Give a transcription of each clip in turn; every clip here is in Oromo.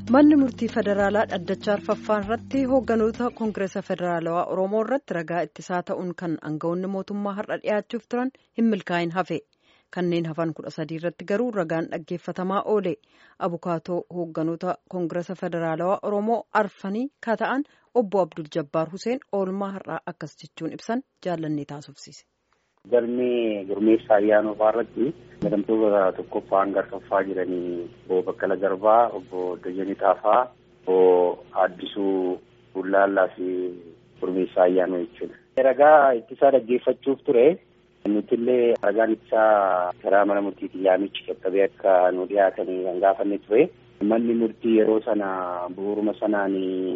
manni murtii federaalaa dhaddacha arfaffaan irratti hoogganoota koongireesa federaalawaa oromoo irratti ragaa ittisaa ta'uun kan aangawoonni mootummaa har'a dhiyaachuuf turan hin milkaa'in hafe kanneen hafan kudha sadii irratti garuu ragaan dhaggeeffatamaa oole abukaatoo hoogganoota koongireesa federaalawaa oromoo arfanii kata'an obbo abdul jabbaar huseen oolmaa har'aa akkas jechuun ibsan jaallannee taasifsiise. Galmee gurmeessaa ayyaanofaa irratti jedhamtoota tokkoffaa hanga arfaffaa jiranii obbo Baqqala Garbaa, obbo Dajanee Xaafaa, obbo Addisuu Bullaallaa fi gurmeessaa ayyaanoo jechuudha. Ragaa ittisaa dhaggeeffachuuf ture. Nuti illee ragaan ittisaa karaa mana murtiitiin yaamichi qaqqabee akka nu dhiyaatanii kan gaafanne ture. Manni murtii yeroo sana bu'uuruma sanaan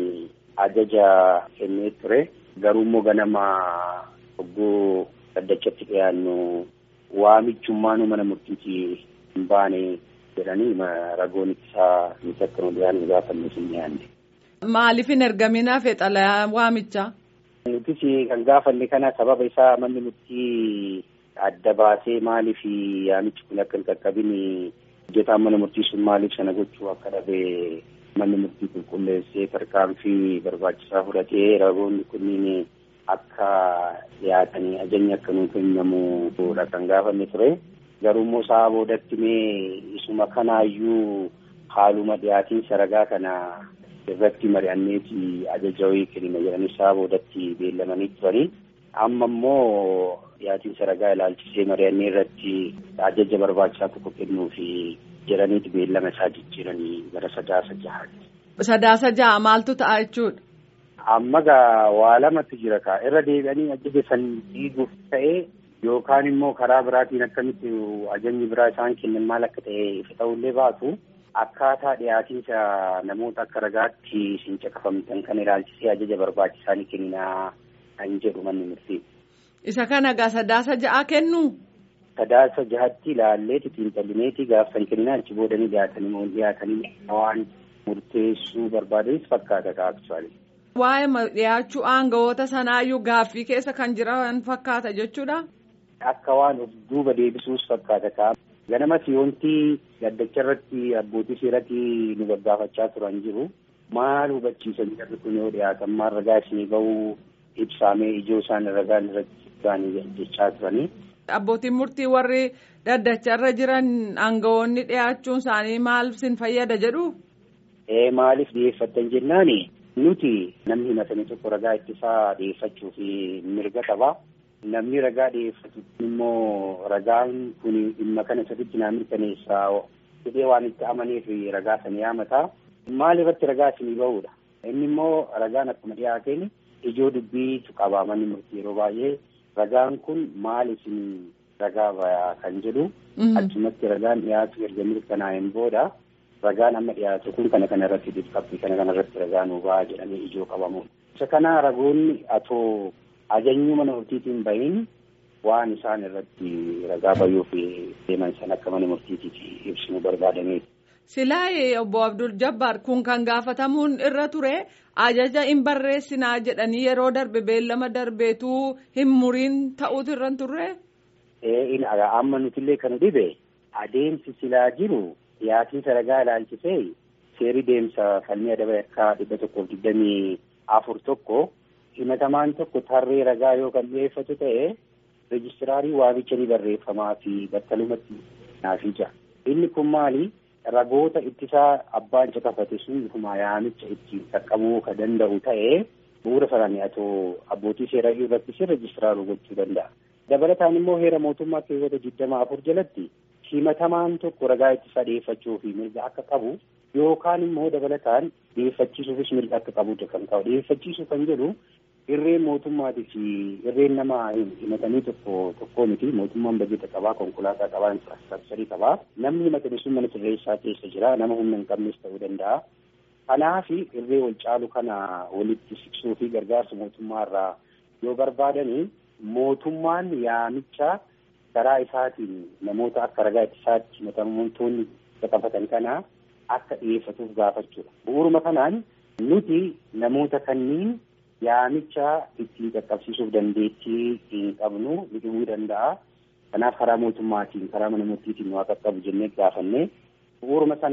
ajaja kennee ture. Garuu immoo ganama ogguu dhaddachatti dhiyaannu waamichummaanuu mana murtiitii hin baane jedhanii ragoon ittisaa nuti akka nu dhiyaannu gaafanne hin dhiyaanne. Maaliif hin ergamin hafe xalayaa waamichaa? Nutis kan gaafanne kana sababa isaa manni murtii adda baasee maaliif yaamichi kun akka hin qaqqabin hojjetaan mana murtii sun maaliif sana gochuu akka dhabe manni murtii qulqulleessee tarkaanfii barbaachisaa fudhatee ragoonni kunniin akka dhiyaatanii ajajni akka nuuf kennamuudha kan gaafanne ture. Garuu immoo sa'a boodatti mee isuma kanaayyuu haaluma dhiyaatiinsa ragaa kana irratti mari'anneeti ajaja wayii kennina jedhanii sa'a boodatti beellamanii turanii. Amma immoo dhiyaatiinsa ragaa ilaalchisee mari'annee irratti ajaja barbaachisaa tokko kennuufi jedhaniiti beellama isaa jijjiiranii gara sadaasa jahaati. Sadaasa jaha maaltu ta'a jechuudha? Amma gaa waa lamatu jira kaa irra deebi'anii ajaja san diiguuf ta'ee yookaan immoo karaa biraatiin akkamitti ajajni biraa isaan kennan maal akka ta'e ifa ta'ullee baatu akkaataa dhiyaatiinsa namoota akka ragaatti isin caqafamtan kan ilaalchisee ajaja barbaachisaa ni kenninaa kan jedhu manni murtii. Isa kana gaa sadaasa ja'a kennu? Sadaasa jahatti ilaallee xiinxallineeti gaafsan kenninaa achi boodanii dhiyaatanii moo dhiyaatanii waan murteessuu barbaadanis fakkaata kaa aktuwaali. Waa'ee dhiyaachuu aangawoota sanaayyuu gaaffii keessa kan jiran fakkaata jechuudha. Akka waan of duuba deebisuus fakkaata kaa. Ganamas wanti gaddacha irratti abbootii seeratti nu gaggaafachaa turan jiru. Maal hubachiisan jarri kun yoo dhiyaatan maal ragaa isinii bahuu ibsaamee ijoo isaan ragaan irratti gaanii jechaa turanii. Abbootiin murtii warri dhaddacha irra jiran aangawoonni dhiyaachuun isaanii maal sin fayyada jedhu? Ee maaliif dhiyeeffatan jennaani? Nuti namni himatame tokko ragaa ittisaa dhiyeeffachuu fi mirga qaba. Namni ragaa dhiyeeffatu immoo ragaan kun dhimma kana sirriitti naa mirkaneessaa jedhee waan itti amaneef ragaa sana yaamata. Maal irratti ragaa isinii bahudha? Inni immoo ragaan akkuma dhiyaateen ijoo dubbiitu qaba manni murtii yeroo baay'ee ragaan kun maal isin ragaa bayaa kan jedhu achumatti ragaan dhiyaatu erga mirkanaa'een booda ragaan amma dhiyaatu kun kana kana irratti dhiqqabbii kana kana irratti ragaa nuu ba'a jedhamee ijoo qabamu. Isa kana ragoonni atoo ajajni mana murtiitiin bahin waan isaan irratti ragaa bayuuf deeman san akka mana murtiitiiti ibsinu barbaadameeti. Silaayee obbo Abdul Jabbaar kun kan gaafatamuun irra ture ajaja hin barreessinaa jedhanii yeroo darbe beellama darbeetu hin muriin ta'uutu irra turre. Ee amma nutillee kan dhibe adeemsi silaa jiru dhiyaatiinsa ragaa ilaalchisee seerri deemsa falmii adaba yakkaa dhibba tokkoof digdamii afur tokko himatamaan tokko tarree ragaa yoo kan dhiyeeffatu ta'e reejistiraarii waamicha ni barreeffamaa fi battalumatti naafii jira. Inni kun maali? ragoota ittisaa abbaan caqafate sun kuma yaamicha ittiin qaqqabuu ka danda'u ta'ee bu'uura sanaan atoo abbootii seeraa irratti si reejistiraaruu gochuu danda'a. Dabalataan immoo heera mootummaa keewwata digdama afur jalatti himatamaan tokko ragaa ittisaa dhiyeeffachuu fi mirga akka qabu yookaan immoo dabalataan dhiyeeffachiisuufis mirga akka qabudha kan ta'u. Dhiyeeffachiisuu kan jedhu irreen mootummaatii fi irreen nama himatanii tokko tokkoo miti mootummaan bajeta qabaa konkolaataa qabaa infraastrakcharii qabaa namni himatame sun mana sirreessaa keessa jira nama humna hin qabnes ta'uu danda'a. Kanaaf irree wal caalu kana walitti siqsuu fi gargaarsa mootummaa irraa yoo barbaadanii mootummaan yaamicha karaa isaatiin namoota akka ragaa ittisaatti himatamtoonni caqafatan kana akka dhiyeeffatuuf gaafachuudha. Bu'uuruma kanaan nuti namoota kanniin yaamicha ittiin qaqqabsiisuuf dandeettii hin qabnu ni dhibuu danda'a. Kanaaf karaa mootummaatiin karaa mana murtiitiin waa qaqqabu jennee gaafanne bu'uuruma sanaan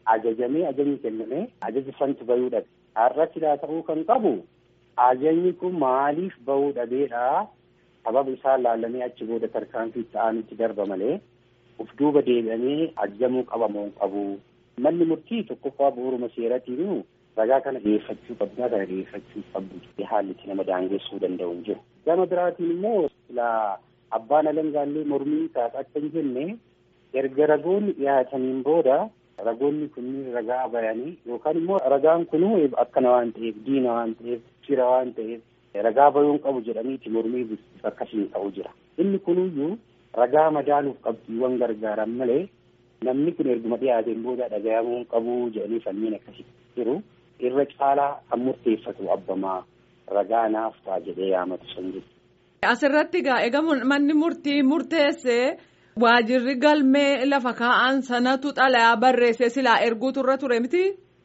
ajajamee ajajni kennamee ajaja santu bahuu dhabe. Har'a silaa ta'uu kan qabu ajajni kun maaliif bahuu dhabeedhaa sababa isaa laallamee achi booda tarkaanfii ta'anitti darba malee uf duuba deebi'amee ajajamuu qabamoo qabu. Manni murtii tokkoffaa bu'uuruma seeratiin ragaa kana dhiyeeffachuu qabdaa kana dhiyeeffachuu qabdu haalli itti nama daangessuu danda'u hin jiru. Gama biraatiin immoo silaa abbaan alangaallee mormii taata akka hin jenne erga ragoonni dhiyaataniin booda ragoonni kunniin ragaa bayanii yookaan immoo ragaan kunuu akkana waan ta'eef diina waan ta'eef fira waan ta'eef ragaa bayuun qabu jedhaniiti mormii akkasiin ta'u jira. Inni kunuyyuu ragaa madaaluuf qabxiiwwan gargaaran malee namni kun erguma dhiyaateen booda dhagayamuu qabu jedhanii falmiin akkasitti jiru. irra caalaa kan murteeffatu abbamaa ragaa naaf ta'a jedhee yaamatu sun jiru. Asirratti egaa egaa manni murtii murteessee waajirri galmee lafa kaa'an sanatu xalayaa barreessee silaa erguutu irra ture miti.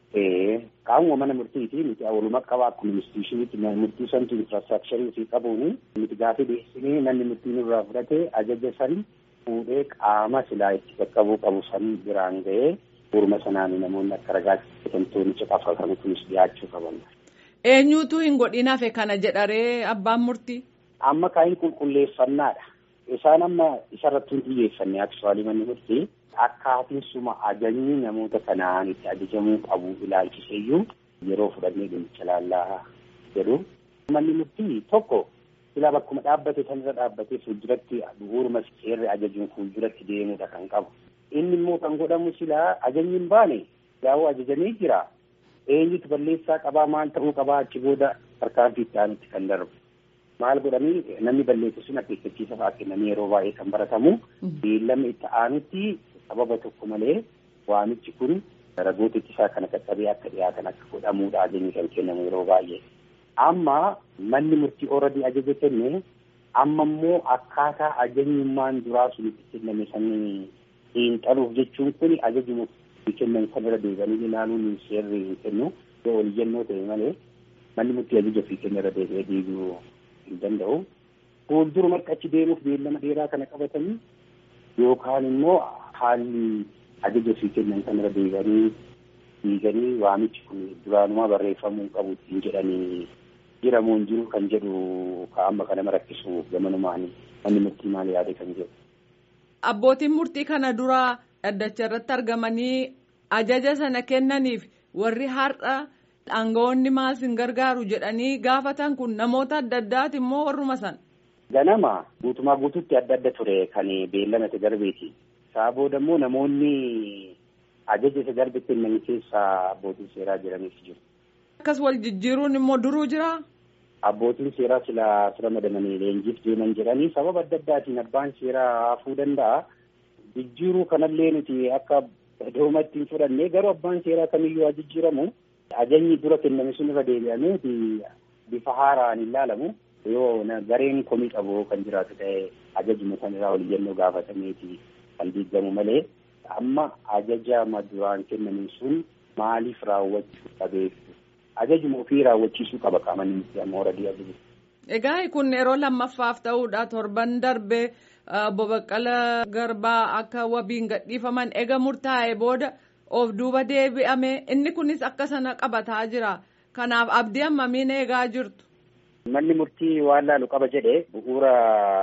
Qaamuma mana murtiiti nuti walumaa qaba akkuma institushiniitti murtii santu infiraastraakcharii ofii qabuuni nuti gaafii dhiyeessinee manni murtii nurraa fudhate ajaja san fuudhee qaama silaa itti qaqqabuu qabu san biraan ga'ee Urma sanaan namoonni akka ragaatti bitamtoonni caqafatan kunis dhiyaachuu qaban. Eenyuutu hin godhin hafe kana jedharee abbaan murtii? Amma kaa'iin qulqulleeffannaadha. Isaan amma isarratti hin xiyyeeffanne aksuwaalii manni murtii akkaatiin suma ajajni namoota kanaan itti ajajamuu qabu ilaalchiseeyyuu yeroo fudhannee dhimmicha laallaa jedhu. Manni murtii tokko silaa bakkuma dhaabbate sanirra dhaabbatee fuulduratti bu'uuruma seerri ajajuun fuulduratti deemuudha kan qabu. inni immoo kan godhamu silaa ajajni hin baane yaa'u ajajamee jira eenyutu balleessaa qabaa maal ta'uu qabaa achi booda tarkaanfii itti aanutti kan darbu maal godhanii namni balleessu sun akeekkachiisa fa'aa kennanii yeroo baay'ee kan baratamu beellama itti aanutti sababa tokko malee waamichi kun ragoota ittisaa kana qaqqabee akka dhiyaatan akka godhamuudha ajajni kan kennamu yeroo baay'ee amma manni murtii ooradii ajaja kenne amma immoo akkaataa ajajnummaan duraa sun itti kenname sanii xiinxaluuf jechuun kun ajajuma kennan sanirra deebi'anii ilaaluun seerri hin kennu yoo ol jennoo ta'e malee manni murtii ajaja ofii kennarra deebi'ee deebi'uu hin danda'u. Fuuldurumatti achi deemuuf beellama dheeraa kana qabatanii yookaan immoo haalli ajaja ofii kennan sanirra deebi'anii diiganii waamichi kun duraanumaa barreeffamuu qabu ittiin jedhanii jiramoo hin jiru kan jedhu ka'amma kana rakkisuuf gamanumaan manni murtii maal yaade kan jedhu. Abbootiin murtii kana dura dhaddacha irratti argamanii ajaja sana kennaniif warri har'a aangawoonni maal sin gargaaru jedhanii gaafatan kun namoota adda addaati immoo warruma san. Ganama guutumaa guututti adda adda ture kan beellama isa darbeeti. Isaa booda immoo namoonni ajaja isa darbe kennan keessaa abbootiin seeraa jiranis jiru. Akkas wal jijjiiruun immoo duruu jira. Abbootiin seeraa sila sira madamanii leenjiif deeman jedhanii sababa adda addaatiin abbaan seeraa hafuu danda'a. Jijjiiruu kanallee nuti akka doomatti hin fudhanne garuu abbaan seeraa kamiyyuu haa jijjiiramu. Ajajni dura kenname sun irra deebi'amee bifa haaraan hin laalamu. Yoo gareen komii qabu kan jiraatu ta'e ajajuma sanarraa ol jennoo gaafatameeti kan diigamu malee amma ajaja duraan kenname sun maaliif raawwachuu qabeef ajajuma ofii raawwachiisuu qaba qaamni miti amma horadii ajaja. Egaa kun yeroo lammaffaaf ta'uudha torban darbe obbo Baqqala Garbaa akka wabiin gadhiifaman ega murtaa'e booda of duuba deebi'ame inni kunis akka sana qabataa jira kanaaf abdii hammamiin eegaa jirtu. Manni murtii waan laalu qaba jedhe bu'uura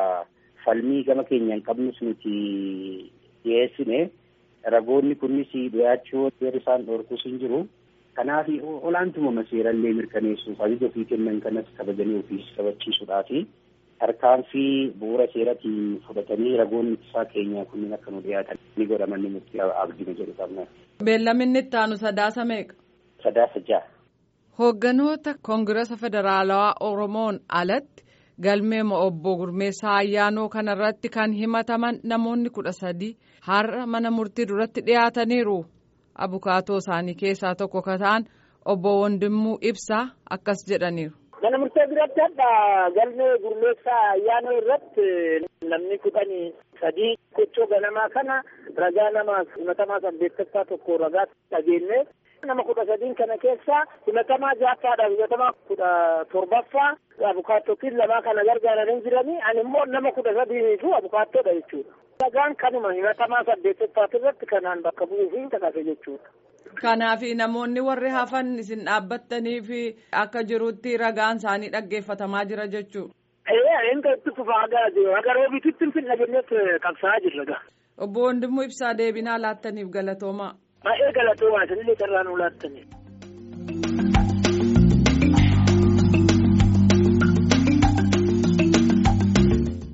falmii gama keenyaan qabnus nuti dhiyeessine ragoonni kunis dhiyaachuu seerri isaan dhorkus hin jiru. Kanaaf olaantumama seerallee mirkaneessuuf ajaja ofii kennan kanas kabajanii ofiis kabachiisuudhaaf tarkaanfii bu'uura seeratiin fudhatanii ragoonni ittisaa keenyaa kunniin akka nu dhiyaatan ni godha manni murtii abdii jedhu qabna. Beellaminni itti aanu sadaasa meeqa? Sadaasa ja'a. Hoogganoota Koongirasa Federaalawaa Oromoon alatti galmee obbo Gurmeessaa Ayyaanoo kanarratti kan himataman namoonni kudha sadi har'a mana murtii duratti dhiyaataniiru. Abukaatoo isaanii keessaa tokko ka ta'an obbo Wondimmuu Ibsaa akkas jedhaniiru. Mana murtee biratti hadha galmee Gurmeessaa Ayyaanoo irratti namni kudhanii sadii gochoo ganamaa kana ragaa nama himatamaa saddeettaffaa tokko ragaa dhageenye nama kudha sadiin kana keessa himatamaa ja'affaadhaaf himatamaa kudha torbaffaa abukaattotiin lamaa kana gargaaranii jiranii ani immoo nama kudha sadiiniitu abukaattoodha jechuudha. Ragaan kanuma himatamaa saddeettaffaa irratti kanaan bakka bu'uu fi kakase jechuudha. Kanaaf namoonni warri hafan isin dhaabbattanii fi akka jirutti ragaan isaanii dhaggeeffatamaa jira jechuudha. Ee inni itti fufaa gaazee haga roobititti finna jenneet qabsaa'aa jirra gaa. Obbo Wandimmoo Ibsaa deebinaa laattaniif galatoomaa. Baay'ee galatoomaa isinillee carraa nuu laattanii.